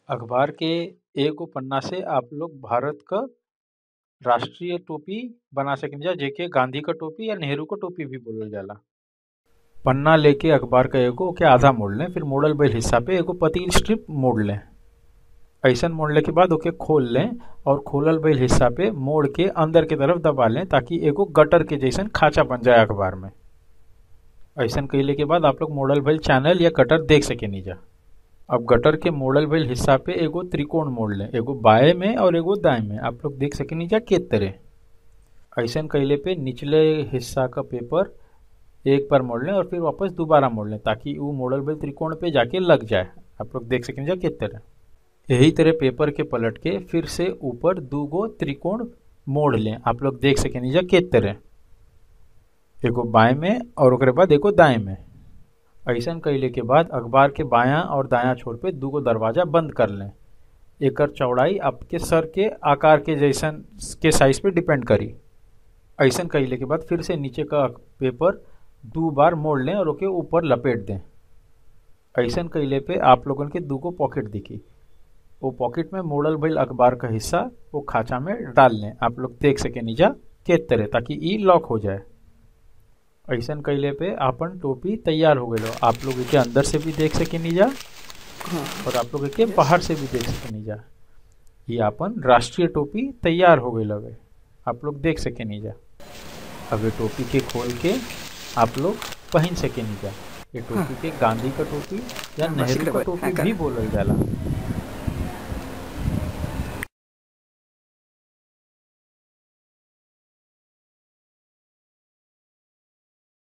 अखबार के एगो पन्ना से आप लोग भारत क राष्ट्रीय टोपी बना सकिन जा जेके गांधी क टोपी या नेहरू क टोपी भी बोलल जाला पन्ना लेके अखबार क एगो ओके आधा मोड़ लें फिर मोड़ल भइल हिस्सा पे एगो पतली स्ट्रिप मोड़ लें ऐसन मोड़ले के बाद ओके खोल लें और खोलल भइल हिस्सा पे मोड़ के अंदर के तरफ दबा लें ताकि एगो गटर के जैसन खांचा बन जाए अखबार में ऐसन कइले के बाद आप लोग मोड़ल भइल चैनल या कटर देख सकेनी जा अब गटर के मोड़ल भइल हिस्सा पे एगो त्रिकोण मोड़ लें एगो बाएं में और एगो दाएं में आप लोग देख सकेनी जा के तरह ऐसन कइले पे निचले हिस्सा का पेपर एक बार मोड़ लें और फिर वापस दोबारा मोड़ लें ताकि वो मोड़ल भइल त्रिकोण पे जाके लग जाए आप लोग देख सकेनी जा के तरह यही तरह पेपर के पलट के फिर से ऊपर दूगो त्रिकोण मोड़ लें आप लोग देख सकेनी जा के तरह एगो बाएं में और ओकरे बाद एगो दाएं में ऐसन कइले के बाद अखबार के बायां और दायां छोर पे दूगो दरवाजा बंद कर लें एकर चौड़ाई आपके सर के आकार के जैसन के साइज पे डिपेंड करी ऐसन कइले के बाद फिर से नीचे का पेपर दो बार मोड़ लें और ओके ऊपर लपेट दें ऐसन कइले पे आप लोगन के दूगो पॉकेट दिखी वो पॉकेट में मोड़ल भइल अखबार का हिस्सा वो खांचा में डाल लें आप लोग देख सके नीचा के तरह ताकि ई लॉक हो जाए ऐसन कइले पे आपन टोपी तैयार हो गए आप लोग के अंदर से भी देख सके नीजा और आप लोग के बाहर से भी देख सके नीजा ये आपन राष्ट्रीय टोपी तैयार हो गई लगे आप लोग देख सके नीजा अब ये टोपी के खोल के आप लोग पहन सके नीजा ये टोपी के गांधी का टोपी या हाँ, नेहरू बस का इकरे टोपी हाँ, भी बोलल जाला